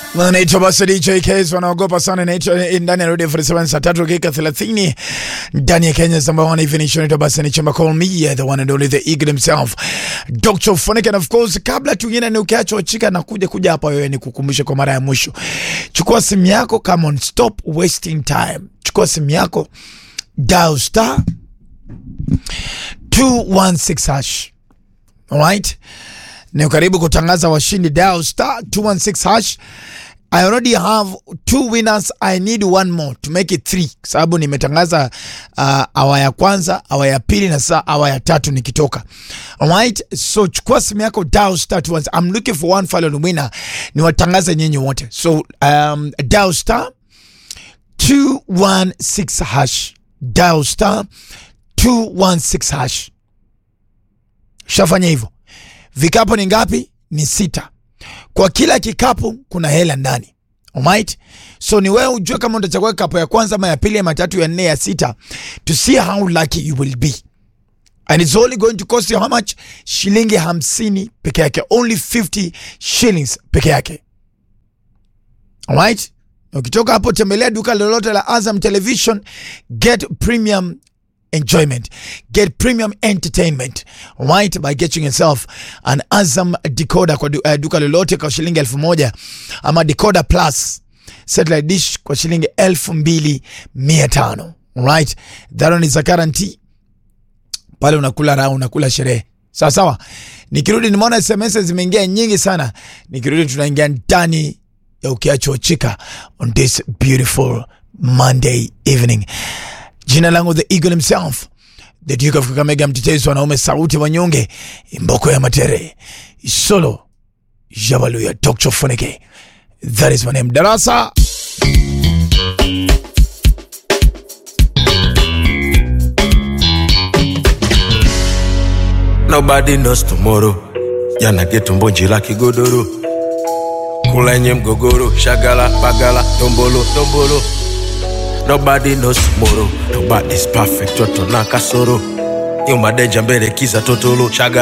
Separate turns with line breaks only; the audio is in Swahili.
Naitwa basi DJ Case wanaogopa sana, naitwa ndani ya Radio 47 saa tatu dakika 30 ndani ya Kenya number one even nation. Naitwa basi ni chama call me the one and only the eagle himself Dr. Phonic, and of course, kabla tuingine ni ukiacho chika na kuja kuja hapa, wewe ni kukumbusha kwa mara ya mwisho, chukua simu yako, come on, stop wasting time. Chukua simu yako, dial star 216 hash, alright ni karibu kutangaza washindi. Dial star 216 hash. I already have two winners. I need one more to make it three, sababu nimetangaza uh, awa ya kwanza, awa ya pili na saa awa ya tatu nikitoka. Alright, so chukua simu yako, dial star 216. I'm looking for one fallen winner, niwatangaze nyinyi wote. So um, dial star 216 hash, dial star 216 hash. Shafanya hivyo. Vikapu ni ngapi? Ni sita. Kwa kila kikapu kuna hela ndani. Alright? So ni wewe ujue kama utachagua kikapu ya kwanza ama ya pili ama ya tatu ya nne ya sita to see how lucky you will be. And it's only going to cost you how much? Shilingi hamsini peke yake. Only 50 shillings peke yake. Alright? Ukitoka hapo tembelea duka lolote la Azam Television, get premium enjoyment. Get premium entertainment right by getting yourself an Azam decoder kwa du, uh, duka lolote kwa shilingi elfu moja ama decoder plus satellite dish kwa shilingi elfu mbili mia tano right. That one is a guarantee. Pale unakula raha, unakula sherehe sawa sawa. Nikirudi nimeona SMS zimeingia nyingi sana. Nikirudi tunaingia ndani ya ukiacho chika on this beautiful Monday evening. Jina langu the eagle himself the duke of Kakamega, mtetezi wanaume, sauti wanyonge, imboko ya matere, solo jabaluya, Dr. Phonic. That is my name. Darasa
Nobody knows tomorrow. Jana getumbo njila kigodoro, kula yenye mgogoro, shagala bagala, dombolo dombolo. Nobody knows tomorrow. Nobody's perfect, toto na kasoro. Nyuma denja mbele kiza totolo, shaga